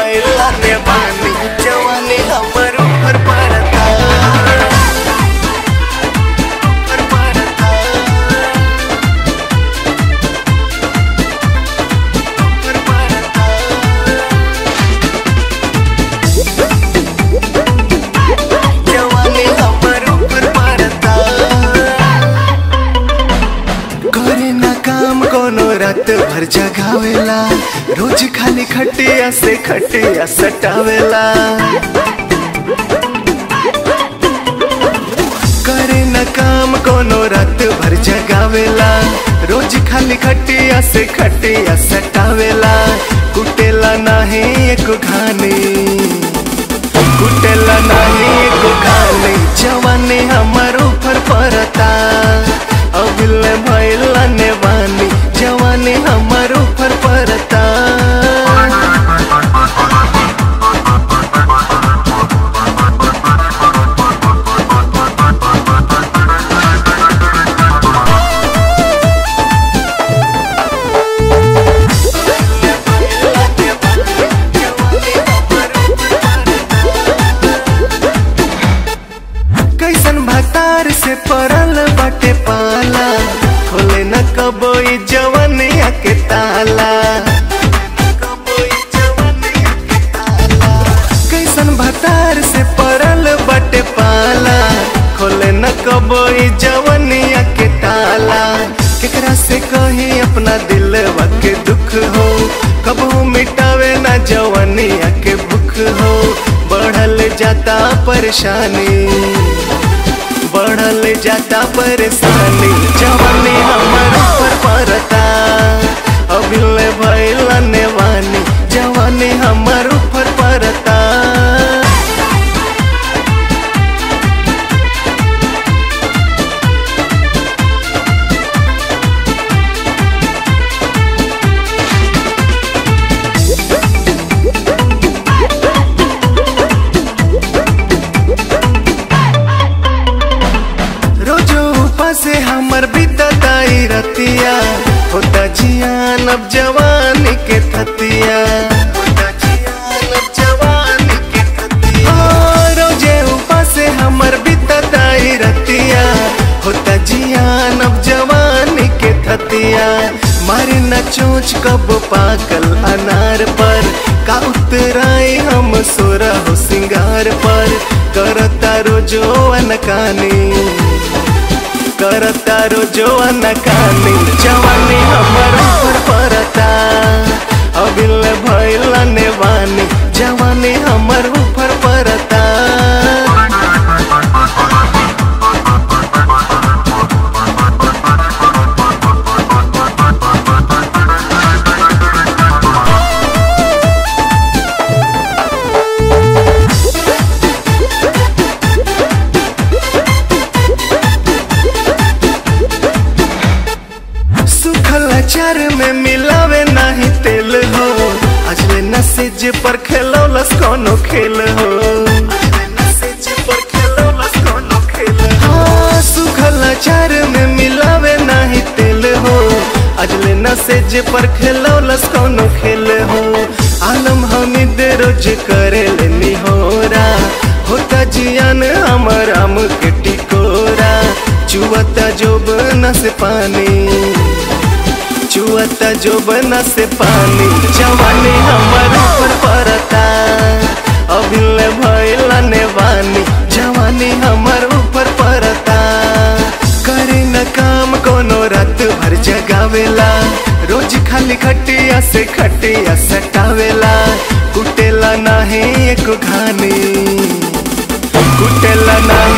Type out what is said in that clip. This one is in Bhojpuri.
भैला ने बानी जवानी हमर ऊपर पड़ता ऊपर पड़ता ऊपर पड़ता जवानी हमर ऊपर पड़ता करे ना काम कोनो रात भर जगावेला रोज खाली खटिया से खटिया सटावेला करे ना काम कोनो रात भर जगावेला रोज खाली खटिया से खटिया सटावेला कुटेला नाही एक घानी कुटेला नाही एक घानी जवानी हमर ऊपर पड़ता अबिल भैला ने बानी जवानी हमर ऊपर पड़ता कैसन भतार से पड़ल बाटे पाला खोले न कबोई जवनिया के ताला कैसन भतार से पड़ल बाटे पाला खोले न कबोई जवनिया के ताला केकरा से कही अपना दिल के दुख हो कबू मिटावे ना जवनिया के भूख हो बढ़ल जाता परेशानी बढ़ल जाता परेशानी जवानी हमर ऊपर पड़ता अभिल भैल नेवानी जवानी हमर ऊपर पड़ता रोजो ऊपर से हमर बीतताई रतिया होता जियान अब जवानी के थतिया होता जियान अब जवानी के थतिया ओ, रोजे ऊपर से हमर बीतताई रतिया होता जियान अब जवानी के थतिया मारे न चोच कब पाकल अनार पर का उतराई हम सोरा हो सिंगार पर करता रोजो अनकानी करता रोजो अनकानी जवानी हमर ऊपर पड़ता अबिल भैल नेवानी जवानी हमर ऊपर पड़ता सुखल अचार में मिलावे नाही तेल हो अजले नसेज पर खेलौलस कोनो खेल हो हाँ, सुखल अचार में मिलावे नाही तेल हो अजले नसेज पर खेलौलस कोनो खेल हो आलम हमीद रोज करे लेनी होरा होता जियान हमर आम के टिकोरा चुवता जोब न से पानी चुअता जो बना से पानी जवानी हमर ऊपर पड़ता अभिल भैल नेवानी जवानी हमर ऊपर पड़ता करे न काम कोनो रात भर जगावेला रोज खाली खटिया से खटिया सटावेला कुटेला नाही एक घानी कुटेला नाही